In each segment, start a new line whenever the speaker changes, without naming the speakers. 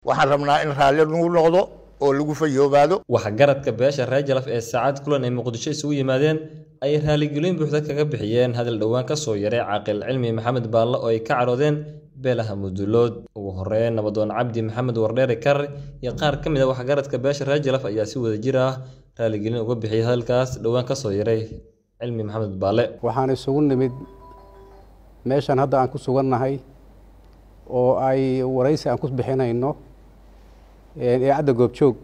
waxaan rabnaa in raalli lagu noqdo oo lagu fayoobaado
waxgaradka beesha reer jalaf ee saacad kulan ay muqdisho isugu yimaadeen ayay raaligelin buuxda kaga bixiyeen hadal dhowaan ka soo yaray caaqil cilmi maxamed baalle oo ay ka cadhoodeen beelaha mudulood ugu horeyn nabadoon cabdi maxamed wardheere karre iyo qaar ka mid a waxgaradka beesha reer jalaf ayaa si wada jir ah raaligelin uga bixiyay hadalkaas dhowaan ka soo yaray cilmi maxamed baalle
waxaan isugu nimid meeshan hadda aan ku sugannahay oo ay waraysi aan ku bixinayno eecadda goobjoog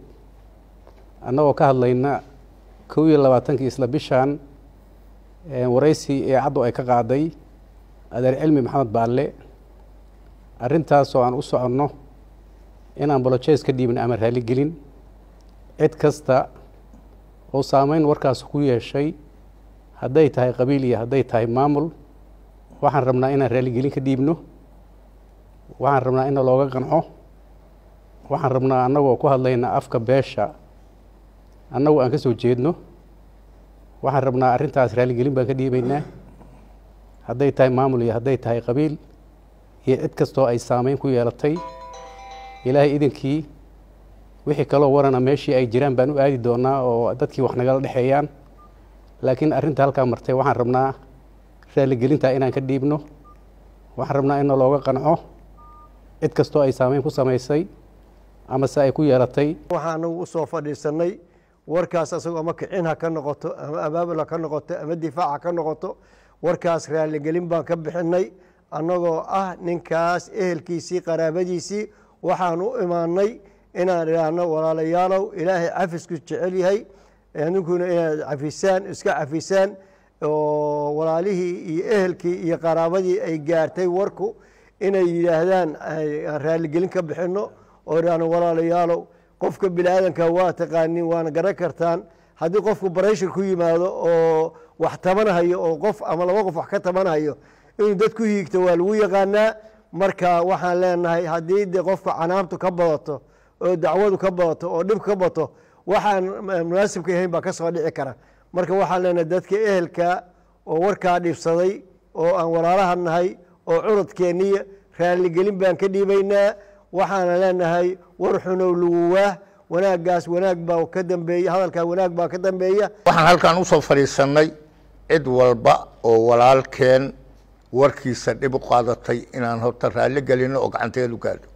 annagoo ka hadlayna kow iyo labaatankii isla bishan waraysi eecaddu ay ka qaaday adeer cilmi maxamed baalle arrintaasoo aan u soconno inaan bolojees ka dhiibin ama raaligelin cid kasta oo saameyn warkaas ku yeeshay hadday tahay qabiil iyo hadday tahay maamul waxaan rabnaa inaan raaligelin ka dhiibno waxaan rabnaa in looga qanco waxaan rabnaa annagoo ku hadlayna afka beesha annagu aan ka soo jeedno waxaan rabnaa arrintaas raaligelin baan ka dhiibaynaa hadday tahay maamul iyo hadday tahay qabiil iyo cid kastoo ay saameyn ku yeelatay ilaahay idankii wixii kaloo warana meeshii ay jiraan baan u aadi doonaa oo dadkii wax nagala dhexeeyaan laakiin arrinta halkaa martay waxaan rabnaa raaligelintaa inaan ka dhiibno waxaan rabnaa in looga qanco cid kastoo ay saameyn ku samaysay ama se ay ku yeelatay
waxaanagu usoo fadhiisanay warkaas asagoo ama kicin ha ka noqoto ama abaabul ha ka noqoto ama difaac ha ka noqoto warkaas raaligelin baan ka bixinay annagoo ah ninkaas ehelkiisii qaraabadiisii waxaan u imaanay inaan idhaahno walaalayaalow ilaahay cafisku jecel yahay ninkuna inaad cafisaan iska cafisaan oo walaalihii iyo ehelkii iyo qaraabadii ay gaartay warku inay yidhaahdaan aan raaligelin ka bixino oo idhaahno walaalayaalow qofka bini aadanka waa taqaanin waana garan kartaan haddii qofku barayshir ku yimaado oo wax tabanhayo oo qof ama laba qof wax ka tabanhayo inuu dad ku hiigto waa lagu yaqaanaa marka waxaan leenahay haddii de qofka canaamtu ka badato oo dacwadu ka badato oo dhib ka bato waxaan munaasibka ahayn baa ka soo dhici kara marka waxaan leenahay dadka ehelka oo warkaa dhibsaday oo aan walaalaha nahay oo curadkeeniya raaligelin baan ka dhiibaynaa waxaana leenahay war xunow laguwaah wanaaggaas wanaag baa ka dambeeya hadalkaa wanaag baa ka dambeeya
waxaan halkan usoo fadhiisannay cid walba oo walaalkeen warkiisa dhib u qaadatay inaan horta raalli gelino oo gacanteedu gaadho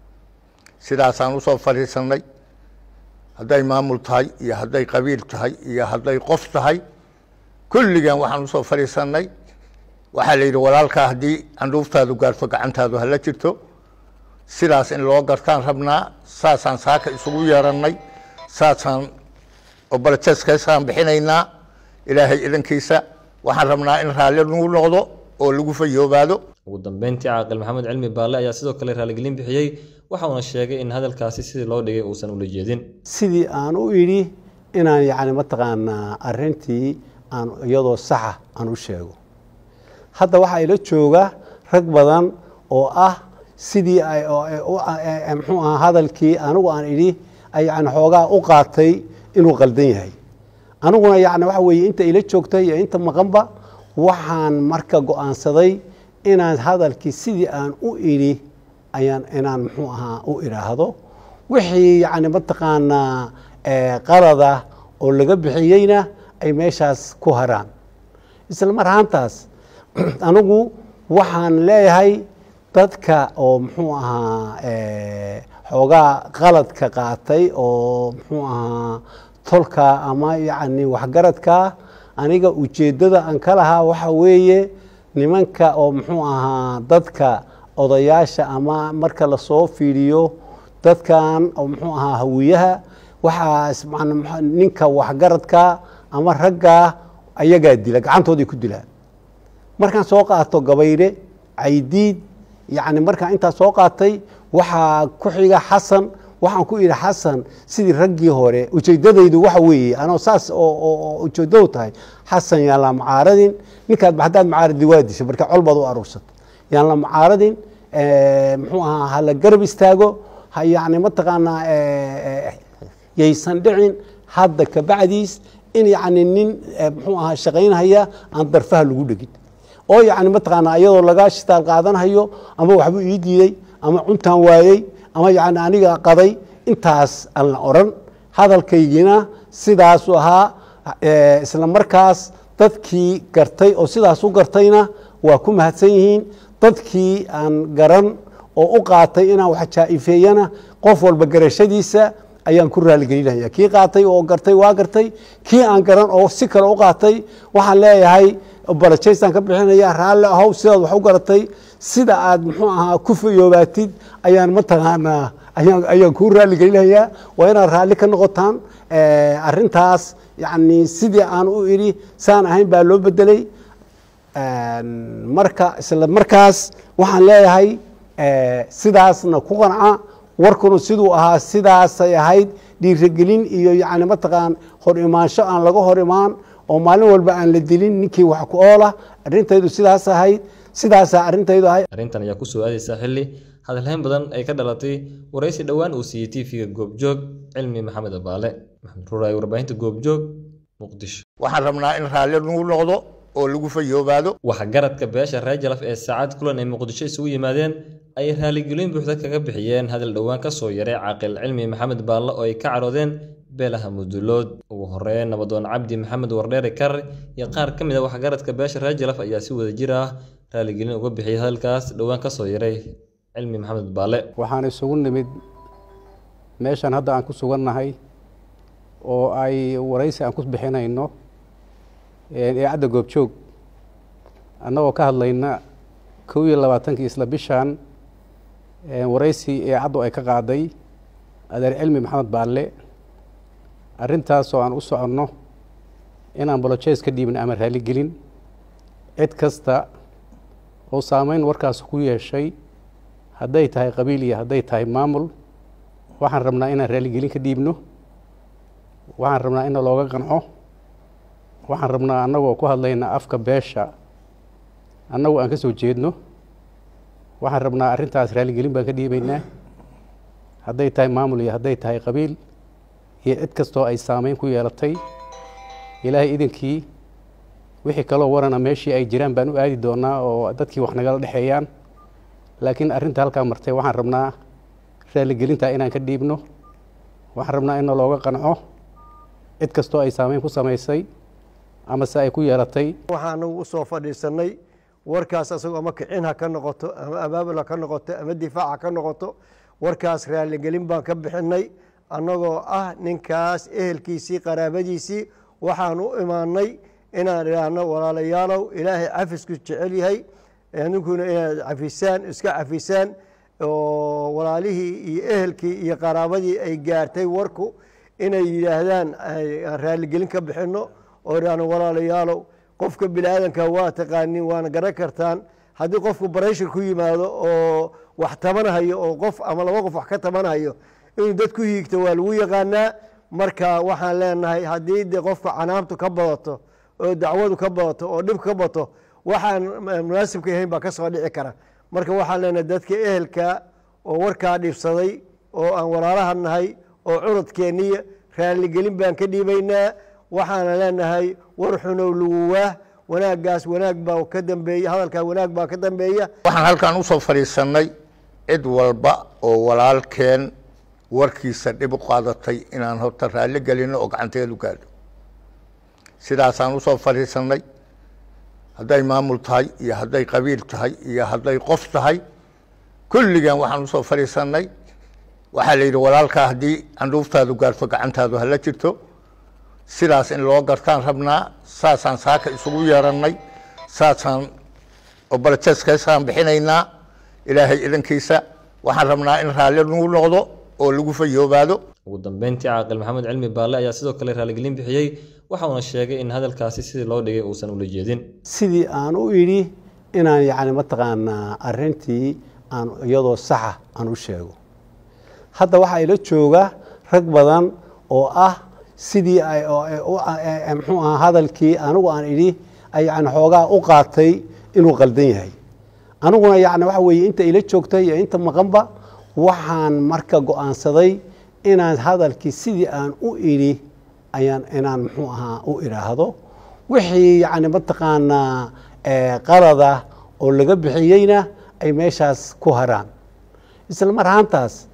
sidaasaan usoo fadhiisannay hadday maamul tahay iyo hadday qabiil tahay iyo hadday qof tahay kulligan waxaan usoo fadhiisannay waxaa la yidhi walaalkaa haddii candhuuftaadu gaarto gacantaadu hala jirto sidaas in loo gartaan rabnaa saasaan saaka isugu yeerannay saasaan obaljeskaysaan bixinaynaa ilaahay idankiisa waxaan rabnaa in raalli lagu noqdo oo lagu fayoobaado
ugu dambeyntii caaqil maxamed cilmi baalle ayaa sidoo kale raaligelin bixiyey waxa uuna sheegay in hadalkaasi sidii loo dhigay uusan ula jeedin
sidii aan u idhi inaan yacni mataqaanaa arrintii aan iyadoo saxa aan u sheego hadda waxaa ila jooga rag badan oo ah sidii ay muxuu aha hadalkii anigu aan idhi ay yani xoogaa u qaatay inuu qaldan yahay aniguna yani waxa weeye inta ila joogtay iyo inta maqanba waxaan marka go-aansaday inaan hadalkii sidii aan u idhi ayaan inaan muxuu ahaa u idhaahdo wixii yani mataqaanaa qalada oo laga bixiyeyna ay meeshaas ku haraan isla mar ahaantaas anigu waxaan leeyahay dadka oo muxuu ahaa xoogaa qaladka qaatay oo muxuu ahaa tolka ama yacni waxgaradka aniga ujeeddada aan ka lahaa waxa weeye nimanka oo muxuu ahaa dadka odayaasha ama marka lasoo fiiriyo dadkan oo muxuu ahaa hawiyaha waxaas ninka waxgaradka ama ragga ayagaa dila gacantooday ku dilaan markaan soo qaato gabayre caydiid yacni markaan intaa soo qaatay waxaa ku xiga xasan waxaan ku idhi xasan sidii raggii hore ujeedadaydu waxa weeye anoo saas oo ujeedadu tahay xasan yaan la macaaradin ninkaad haddaad macaaradi waa disha marka col baad u aruursata yaan la macaaradin muxuu ahaa hala garab istaago ha yacni mataqaanaa yaysan dhicin hadda kabacdiis in yacni nin muxuu ahaa shaqaynhaya aan darfaha lagu dhegin oo yacni mataqaanaa iyadoo laga shitaal qaadanhayo ama waxbuu ii diiday ama cuntaan waayey ama yacni aniga qaday intaas aan la odhan hadalkaygina sidaasu ahaa isla markaas dadkii gartay oo sidaas u gartayna waa ku mahadsan yihiin dadkii aan garan oo u qaatay inaan wax jaa-ifeeyana qof walba garashadiisa ayaan ku raaligelinaya kii qaatay oo gartay waa gartay kii aan garan oo si kale u qaatay waxaan leeyahay balajaystaan ka bixinaya raalli ahow sidaad wax u garatay sida aad muxuu ahaa ku fayoobaatid ayaan mataqaanaa ayaan kuu raaligelinayaa waa inaad raalli ka noqotaan arintaas yani sidii aan u idhi saan ahayn baa loo bedelay marka isla markaas waxaan leeyahay sidaasna ku qanca warkuna siduu ahaa sidaasay ahayd dhiirigelin iyo yani mataqaan hor imaansho aan laga hor imaan oo maalin walba aan la dilin ninkii wax ku oola arintaydu sidaas ahayd sidaasaa arintaydu ahayd
arrintan ayaa kusoo aadaysaa xilli hadalhayn badan ay ka dhalatay waraysi dhowaan uu siiyey tv-ga goobjoog cilmi maxamed abaale maxamed ruuraay warbaahinta goobjoog muqdisho
waxaan rabnaa in raalli lagu noqdo oo lagu fayoobaado
waxgaradka beesha reer jalaf ee saacad kulan ay muqdisho isugu yimaadeen ayay raaligelin buuxda kaga bixiyeen hadal dhowaan ka soo yaray caaqil cilmi maxamed baalle oo ay ka caroodeen beelaha mudulood ugu horeyn nabadoon cabdi maxamed wardheere karre iyo qaar ka mid a waxgaradka beesha reer jalaf ayaa si wada jir ah raaligelin uga bixiyay hadalkaas dhowaan ka soo yaray cilmi maxamed baalle
waxaan isugu nimid meeshan hadda aan ku sugannahay oo ay waraysi aan ku bixinayno idaacadda goobjoog annagoo ka hadlayna kow iyo labaatankii isla bishan waraysi idaacaddu ay ka qaaday adeer cilmi maxamed baalle arrintaasoo aan u soconno inaan bolojeys ka dhiibin ama raaligelin cid kasta oo saameyn warkaas ku yeeshay hadday tahay qabiil iyo hadday tahay maamul waxaan rabnaa inaan raaligelin ka dhiibno waxaan rabnaa in looga qanco waxaan rabnaa annagoo ku hadlayna afka beesha annagu aan ka soo jeedno waxaan rabnaa arrintaas raaligelin baan ka dhiibaynaa hadday tahay maamul iyo hadday tahay qabiil iyo cid kastoo ay saameyn ku yeelatay ilaahay idinkii wixii kaloo warana meeshii ay jiraan baan u aadi doonaa oo dadkii wax nagala dhexeeyaan laakiin arrinta halkaa martay waxaan rabnaa raaligelintaa inaan ka dhiibno waxaan rabnaa in looga qanco cid kastoo ay saameyn ku samaysay ama se ay ku yeelatay
waxaan anagu usoo fadhiisanay warkaas asagoo ama kicin ha ka noqoto ama abaabul ha ka noqoto ama difaac ha ka noqoto warkaas raaligelin baan ka bixinay annagoo ah ninkaas ehelkiisii qaraabadiisii waxaan u imaanay inaan idhaahno walaalayaalow ilaahay cafisku jecel yahay ninkuna inaad cafisaan iska cafisaan oo walaalihii iyo ehelkii iyo qaraabadii ay gaartay warku inay yidhaahdaan aan raaligelin ka bixino oo idhaahno walaalayaalow qofka bini aadanka waa taqaanin waana garan kartaan haddii qofku barayshir ku yimaado oo wax tabanhayo oo qof ama laba qof wax ka tabanhayo inuu dad ku hiigto waa lagu yaqaanaa marka waxaan leenahay haddii de qofka canaabtu ka badato oo dacwadu ka badato oo dhib ka bato waxaan munaasibka ahayn baa ka soo dhici kara marka waxaan leenahay dadka ehelka oo warkaa dhibsaday oo aan walaalaha nahay oo curadkeeniya raaligelin baan ka dhiibaynaa waxaana leenahay war xunow laguwaah wanaaggaas wanaag baa ka dambeeya hadalkaa wanaag baa ka dambeeya
waxaan halkan usoo fadhiisannay cid walba oo walaalkeen warkiisa dhib u qaadatay inaan horta raalli gelino oo gacanteedu gaadho sidaasaan usoo fadhiisannay hadday maamul tahay iyo hadday qabiil tahay iyo hadday qof tahay kulligan waxaan usoo fadhiisannay waxaa la yidhi walaalkaa haddii candhuuftaadu gaarto gacantaadu hala jirto sidaas in loo gartaan rabnaa saasaan saaka isugu yeerannay saasaan obaljeskaysaan bixinaynaa ilaahay idankiisa waxaan rabnaa in raalli nagu noqdo oo lagu fayoobaado
ugu dambeyntii caaqil maxamed cilmi baalle ayaa sidoo kale raaligelin bixiyey waxa uuna sheegay in hadalkaasi sidii loo dhigay uusan ula jeedin
sidii aan u idhi inaan yacni mataqaanaa arrintii aan iyadoo saxa aan u sheego hadda waxaa ila jooga rag badan oo ah sidii ay muxuu ahaa hadalkii anigu aan idhi ay yani xoogaa u qaatay inuu qaldan yahay aniguna yani waxa weeye inta ila joogtay iyo inta maqanba waxaan marka go-aansaday inaan hadalkii sidii aan u idhi ayaan inaan muxuu ahaa u idhaahdo wixii yani mataqaanaa qalada oo laga bixiyeyna ay meeshaas ku haraan isla mar ahaantaas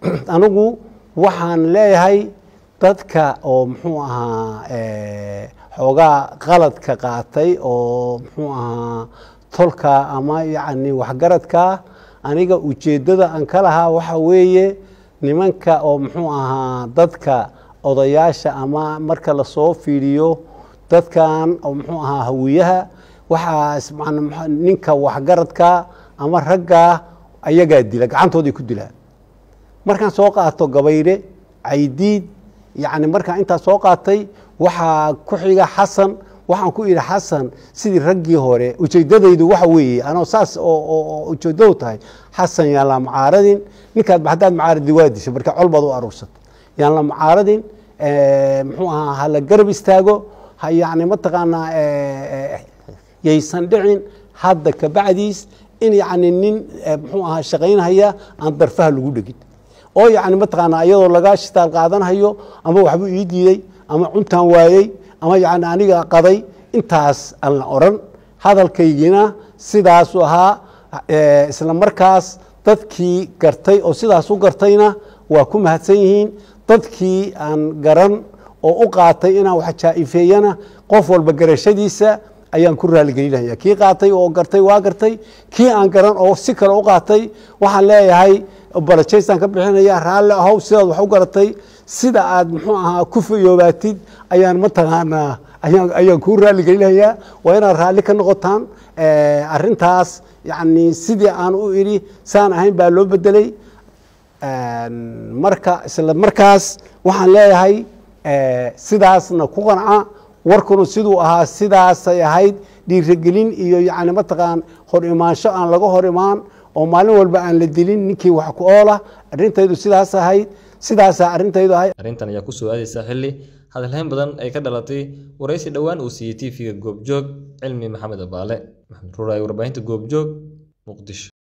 anigu waxaan leeyahay dadka oo muxuu ahaa xoogaa qaladka qaatay oo muxuu ahaa tolka ama yacni waxgaradka aniga ujeeddada aan ka lahaa waxa weeye nimanka oo muxuu ahaa dadka odayaasha ama marka lasoo fiiriyo dadkan oo muxuu ahaa hawiyaha waxaas ninka waxgaradka ama ragga ayagaa dila gacantooday ku dilaan markaan soo qaato gabayre caydiid yacni markaan intaa soo qaatay waxaa ku xiga xasan waxaan ku idhi xasan sidii raggii hore ujeedadaydu waxa weeye anoo saas oo ujeedadu tahay xasan yaan la macaaradin ninkaad haddaad macaaradi waa disha marka col baad u aruursata yaan la macaaradin muxuu ahaa hala garab istaago yani mataqaanaa yaysan dhicin hadda kabacdiis in yani nin muxuu ahaa shaqaynhaya aan darfaha lagu dhegin oo yani mataqaanaa iyadoo laga shitaal qaadanhayo ama waxbuu ii diiday ama cuntaan waayey ama yani aniga qaday intaas aan la oran hadalkaygina sidaasuu ahaa isla markaas dadkii gartay oo sidaas u gartayna waa ku mahadsan yihiin dadkii aan garan oo u qaatay inaan wax jaa-ifeeyana qof walba garashadiisa ayaan ku raaligelinaya kii qaatay oo gartay waa gartay kii aan garan oo si kale u qaatay waxaan leeyahay balajaystaan ka bixinaya raalli ahow sidaad wax u garatay sida aad muxuu ahaa ku fayoobaatid ayaan mataqaanaa ayaan kuu raaligelinayaa waa inaad raalli ka noqotaan arintaas yani sidii aan u idhi saan ahayn baa loo bedelay marka isla markaas waxaan leeyahay sidaasna ku qanca warkuna siduu ahaa sidaasay ahayd dhiirigelin iyo yani mataqaan hor imaansho aan laga hor imaan oo maalin walba aan la dilin ninkii wax ku oola arrintaydu sidaas ahayd sidaasaa arrintaydu ahayd
arrintan ayaa kusoo aadaysa xilli hadalhayn badan ay ka dhalatay waraysi dhowaan uu siiyey tv-ga goobjoog cilmi maxamed abaale maxamed ruuraay warbaahinta goobjoog muqdisho